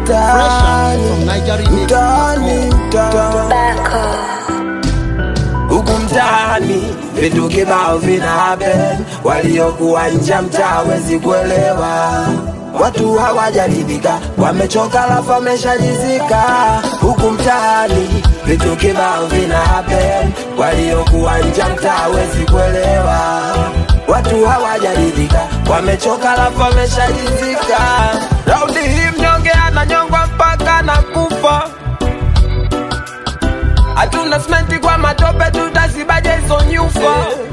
mtaani, from Nigeria. mtaani, mtaani. Huku mtaani vitu kibao vina happen, waliokuwa nje ya mtaa wezi kuelewa. Watu hawajaridhika, wamechoka lafu wameshalizika. Huku mtaani vitu kibao vina happen, waliokuwa nje ya mtaa wezi kuelewa. Watu hawajaridhika, wamechoka lafu wameshalizika. Raundi hii mnyonge ananyongwa mpaka na kufa hatuna simenti kwa matope, tutazibaje hizo nyufa?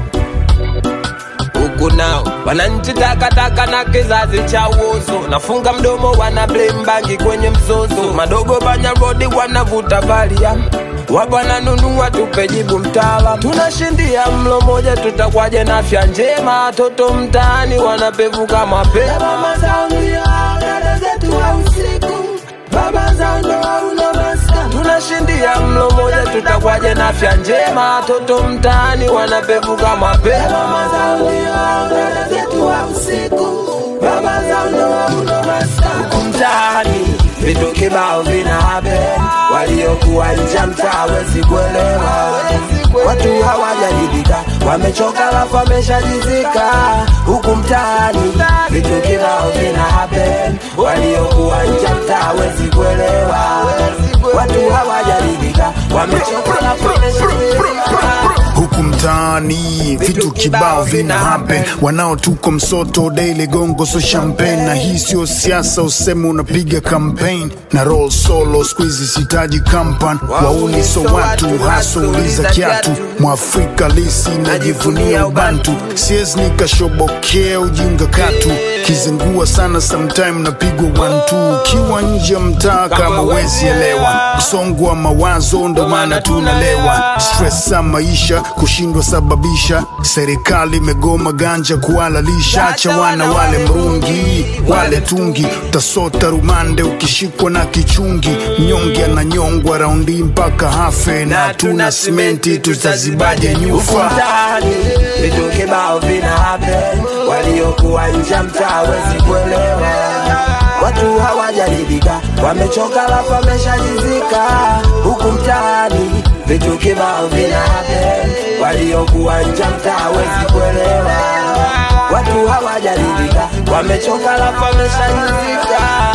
Huku nao wananchi takataka na kizazi cha uozo, nafunga mdomo, wana blame bangi kwenye mzozo. Madogo banya rodi wanavuta valia wapo wananunua, tupe jibu mtaala. Tunashindia mlo moja, tutakwaje na afya njema? Toto mtaani wanapevuka mapema, mama zao ndio dada zetu wa usiku baba zao ndo hauna maska. Tunashindia mlo moja, tutakwaje na afya njema? Toto mtaani wanapevuka mapema, mama zao ndio dada zetu wa usiku, baba zao ndo hauna maska. Huku mtaani vitu kibao vina happen, waliokuwa nje ya mtaa wezi kuelewa. Watu hawajaridhika, wamechoka lafu wameshajizika. Huku mtaani vitu kibao vina happen, waliokuwa nje ya mtaa wezi kuelewa. Watu hawajaridhika, wamechoka lafu wameshajizika. huku mtaani vitu kibao vina happen wanaotuko msoto daily gongo so champagne na hii sio siasa useme unapiga campaign na roll solo squeeze sitaji kampan wauni so watu haso uliza kiatu mwafrika lisi najivunia ubantu siezi nikashobokea ujinga katu kizingua sana sometime napigwa one two ukiwa nje ya mtaa kama wezi elewa msongo wa mawazo ndo maana tunalewa stress za maisha kushindwa sababisha serikali imegoma ganja kuhalalisha acha wana wale mrungi wale tungi utasota rumande ukishikwa na kichungi mnyonge ananyongwa raundi mpaka hafe na tuna simenti tutazibaje Huku nyufa mtaani vitu kibao vina happen, waliokuwa nje ya mtaa wezi kuelewa. Watu hawajaridhika, wamechoka lafu wameshajizika. Huku mtaani vitu kibao vina happen, waliokuwa nje ya mtaa wezi kuelewa. Watu hawajaridhika, wamechoka lafu wameshajizika.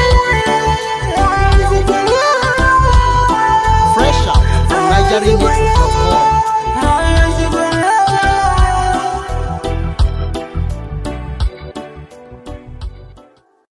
Fresh out from Nigeria.